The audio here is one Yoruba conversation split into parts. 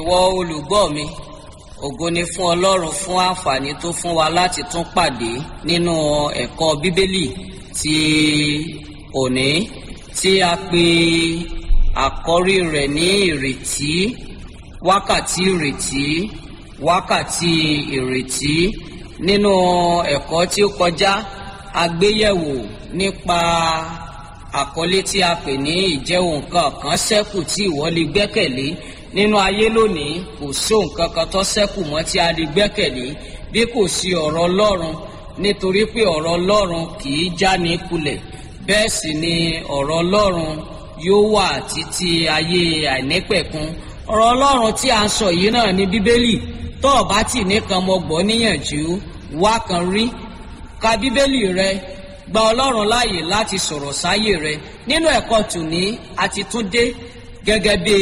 ìwọ olùgbọ́ mi ògo ni fún ọlọ́run fún àǹfààní tó fún wa láti tún pàdé nínú ẹ̀kọ́ bíbélì ti òní tí a pè àkọ́rí rẹ̀ ní ìrètí wákàtí ìrètí wákàtí ìrètí nínú ẹ̀kọ́ tí ó kọjá a gbéyẹ̀wò nípa àkọlé tí a pè ní ìjẹun nǹkan kan ṣẹ́kù tí ìwọ lè gbẹ́kẹ̀lé nínú ayé lónìí kò sí nǹkan kan tó ṣẹ́kù mọ́ tí a lè gbẹ́kẹ̀lé bí kò sí ọ̀rọ̀ ọlọ́run nítorí pé ọ̀rọ̀ ọlọ́run kì í já ní kulẹ̀ bẹ́ẹ̀ sì ni ọ̀rọ̀ ọlọ́run yóò wà títí ayé àìnípẹ̀kun ọ̀rọ̀ ọlọ́run tí a ń sọ yìí náà ní bíbélì tó o bá tì nìkan mọ gbọ́ níyànjú wá kan rí ka bíbélì rẹ gba ọlọ́run láàyè láti sọ̀rọ̀ sáyè rẹ nínú ẹ̀kọ́ tòní àti tún dé gẹ́gẹ́ bí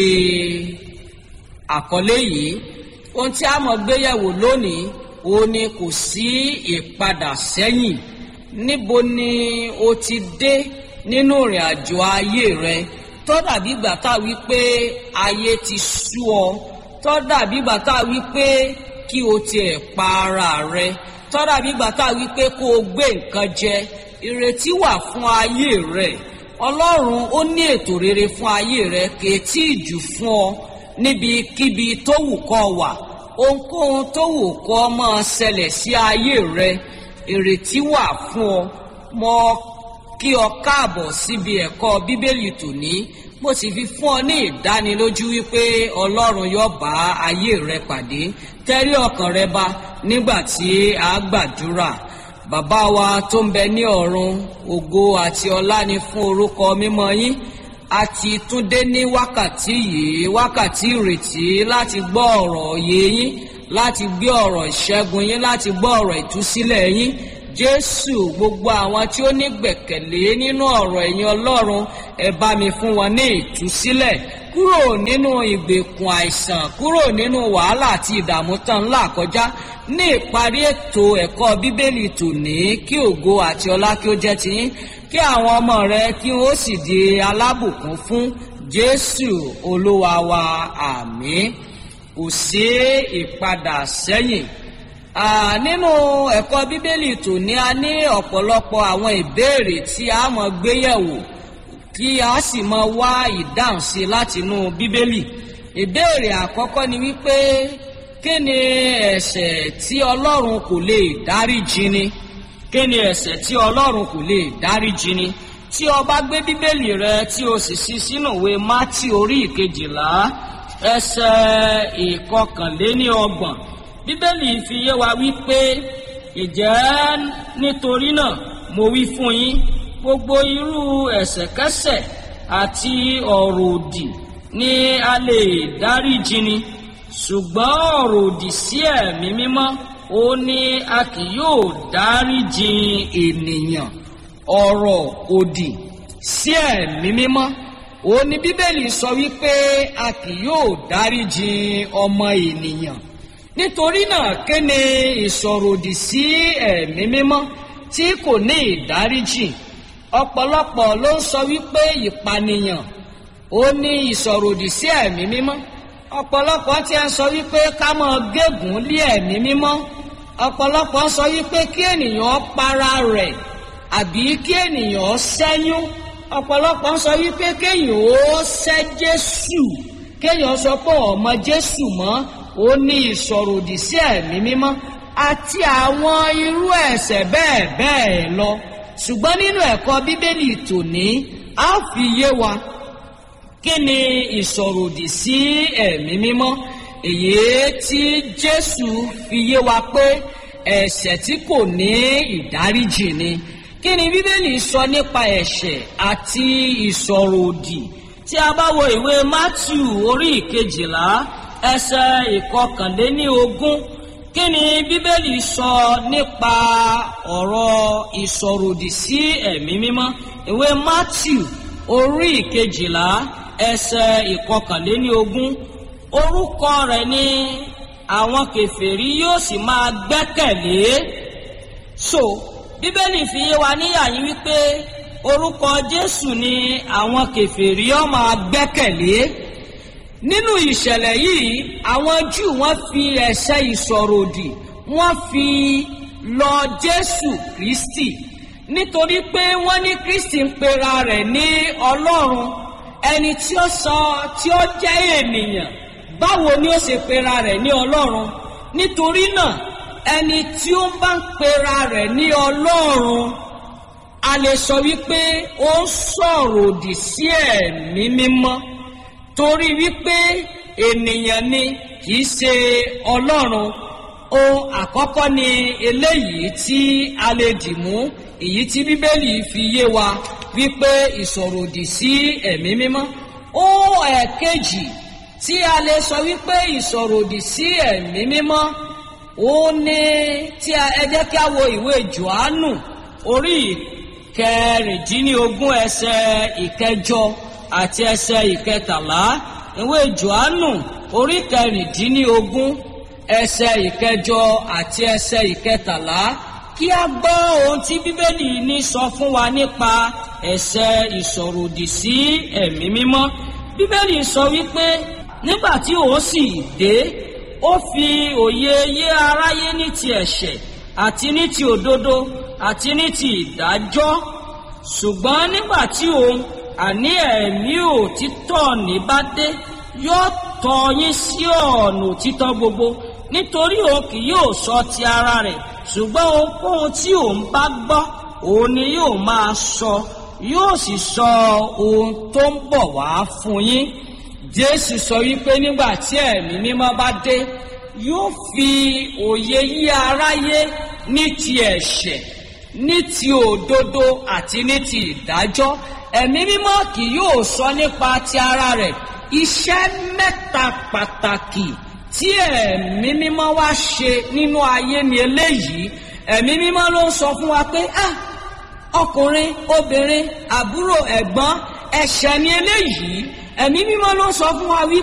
àkọlé yìí ohun tí a mọ̀ gbéyẹ̀wò lónìí òun ni kò sí ìpadà sẹ́yìn níbo ni o ti dé nínú ìrìn àjò ayé rẹ tó dàbí ìgbà tá a wí pé ayé ti sú ọ tó dàbí ìgbà tá a wí pé kí o tiẹ̀ pa ara rẹ tó dàbí ìgbà tá a wí pé kó o gbé nǹkan jẹ ìrètí wà fún ayé rẹ ọlọ́run ó ní ètò rere fún ayé rẹ kèétí ìjù fún ọ níbikíbi tó wù kọ́ wà ohunkóhun tó wù kọ́ máa ṣẹlẹ̀ sí ayé rẹ ìrètí wà fún ọ mọ kí ọ káàbọ̀ síbi ẹ̀kọ́ bíbélì tòní mo sì fi fún ọ ní ìdánilójú wípé ọlọ́run yóò bá ayé rẹ pàdé tẹ́rí ọkàn rẹ bá nígbà tí a gbàdúrà bàbá wa tó ń bẹ ní ọ̀run ògo àti ọlá ni fún orúkọ mímọ́ yín àti túndé ní wákàtí yìí wákàtí ìrètí láti gbọ́ ọ̀rọ̀ òye yín láti gbé ọ̀rọ̀ ìṣẹ́gun yín láti gbọ́ ọ̀rọ̀ ìtúsílẹ̀ yín jésù gbogbo àwọn tí ó ní gbẹ̀kẹ̀lé nínú ọ̀rọ̀ ẹ̀yin ọlọ́run ẹ bá mi fún wọn ní ìtúsílẹ̀ kúrò nínú ìgbèkùn àìsàn kúrò nínú wàhálà àti ìdààmú tán ńlá kọjá ní ìparí ètò ẹ̀kọ́ bíbélì tòní kí ògo àti ọlá kí ó jẹ́ tiyín kí àwọn ọmọ rẹ kí wọ́n sì di alábùkún fún jésù olúwa wa àmín kò sí ìpadà sẹ́yìn nínú ẹ̀kọ́ bíbélì tòní a ní ọ̀pọ̀lọpọ̀ àwọn ìbéèrè tí a mọ̀ gbéyẹ̀wò kí a sì mọ wá ìdáhùn sí látinú bíbélì ìbéèrè àkọ́kọ́ ni wípé kí ni ẹ̀ṣẹ̀ tí ọlọ́run kò lè dáríjì ni kí ni ẹ̀ṣẹ̀ tí ọlọ́run kò lè dáríjì ni tí o bá gbé bíbélì rẹ tí o sì ṣí sínú ìwé mátì orí ìkejìlá ẹsẹ̀ ìkọkànléní ọgbọ̀n bíbélì fi yé wa wípé ìjẹ́ nítorí náà mo wí fún yín gbogbo irú ẹ̀ṣẹ̀kẹ́ṣẹ̀ àti ọ̀rọ̀ òdì ni a lè dáríjì ni ṣùgbọ́n ọ̀rọ̀ òdì sí ẹ̀mí mímọ́ ó ní a kì yóò dáríjì ènìyàn ọ̀rọ̀ òdì sí ẹ̀mí mímọ́ ó ní bíbélì sọ wípé a kì yóò dáríjì ọmọ ènìyàn nítorí náà kéne ìsọ̀rọ̀ òdì sí ẹ̀mí mímọ́ tí kò ní ìdáríjì ọ̀pọ̀lọpọ̀ ló ń sọ wípé ìpànìyàn ó ní ìsọ̀rọ̀ òdì sí ẹ̀mí mímọ́ ọ̀pọ̀lọpọ̀ tí a ń sọ wípé ká máa gégùn lé ẹ̀mí mímọ́ ọ̀pọ̀lọpọ̀ sọ wípé kí ènìyàn para rẹ̀ àbí kí ènìyàn ṣẹ́yún ọ̀pọ̀lọpọ̀ sọ wípé kéèyàn ó ṣẹ́ Jésù kéèyàn sọ pé ọmọ Jésù mọ́ ó ní ìsọ̀rọ̀ òdì sí ẹ̀mí mímọ́ àti àwọn irú ẹ̀ṣẹ̀ bẹ́ẹ̀ bẹ́ẹ̀ lọ ṣùgbọ́n nínú ẹ̀kọ́ bíbélì tòní a fi yé wa kí ni ìsọ̀rọ̀ òdì sí ẹ̀mí mímọ́ èyí tí Jésù fi yé wa pé ẹ̀ṣẹ̀ tí kò ní ìdáríjì ni kí ni bíbélì sọ nípa ẹ̀ṣẹ̀ àti ìsọ̀rọ̀ òdì tí a bá wo ìwé Mátíù orí ìkejìlá ẹsẹ̀ ìkọkànléní ogún kí ni bíbélì sọ nípa ọ̀rọ̀ ìsọ̀ròdì sí ẹ̀mí mímọ́ ìwé matthew orí ìkejìlá ẹsẹ̀ ìkọkànléní ogún orúkọ rẹ̀ ni àwọn kèfèrí yóò sì máa gbẹ́kẹ̀lé so bíbélì fi yé wa níyàyín wípé orúkọ jésù ni àwọn kèfèrí ó máa gbẹ́kẹ̀lé nínú ìṣẹ̀lẹ̀ yìí àwọn júù wọ́n fi ẹ̀ṣẹ̀ ìsọ̀rọ̀ òdì wọ́n fi lọ jésù kristi nítorí pé wọ́n ní kristi ń pera rẹ̀ ní ọlọ́run ẹni tí ó sọ tí ó jẹ́ ènìyàn báwo ni ó ṣe pera rẹ̀ ní ọlọ́run nítorí náà ẹni tí ó bá ń pera rẹ̀ ní ọlọ́run a lè sọ wípé ó ń sọ̀rọ̀ òdì sí ẹ̀mí mímọ́ torí wípé ènìyàn ni kì í ṣe ọlọ́run ohun àkọ́kọ́ ni eléyìí tí a lè dì mú èyí tí bíbélì fi yé wa wípé ìsọ̀ròdì sí ẹ̀mí mímọ́ ohun ẹ̀kejì tí a lè sọ wípé ìsọ̀ròdì sí ẹ̀mí mímọ́ ó ní tí ẹ jẹ́ kí a wo ìwé johannu orí kẹrìndínlógún ẹsẹ̀ ìkẹjọ àti ẹsẹ̀ ìkẹtàlá ìwé johannu orí kẹrìndínlógún ẹsẹ̀ ìkẹjọ àti ẹsẹ̀ ìkẹtàlá kí a gbọ́ ohun tí bíbélì ní sọ fún wa nípa ẹ̀ṣẹ̀ ìsọ̀ròdì sí ẹ̀mí mímọ́ bíbélì sọ wípé nígbà tí òun sì dé ó fi òye yé aráyé ní ti ẹ̀ṣẹ̀ àti ní ti òdodo àti ní ti ìdájọ́ ṣùgbọ́n nígbà tí òun àní ẹ̀mí òtítọ́ ní bá dé yóò tọ́ yín sí ọ̀nà òtítọ́ gbogbo nítorí òun kì yóò sọ ti ara rẹ̀ ṣùgbọ́n ohunkóhun tí òun bá gbọ́ òun ni yóò máa sọ yóò sì sọ ohun tó ń bọ̀ wá fún yín jésù sọ wípé nígbà tí ẹ̀mí mímọ́ bá dé yóò fi òye yí aráyé ní ti ẹ̀ṣẹ̀ ní ti òdodo àti ní ti ìdájọ́ ẹ̀mí mímọ́ kì yóò sọ nípa ti ara rẹ̀ iṣẹ́ mẹ́ta pàtàkì tí ẹ̀mí mímọ́ wá ṣe nínú ayé ni eléyìí ẹ̀mí mímọ́ ló ń sọ fún wa pé ah ọkùnrin obìnrin àbúrò ẹ̀gbọ́n ẹ̀ṣẹ̀ ni eléyìí ẹ̀mí mímọ́ ló ń sọ fún wa wí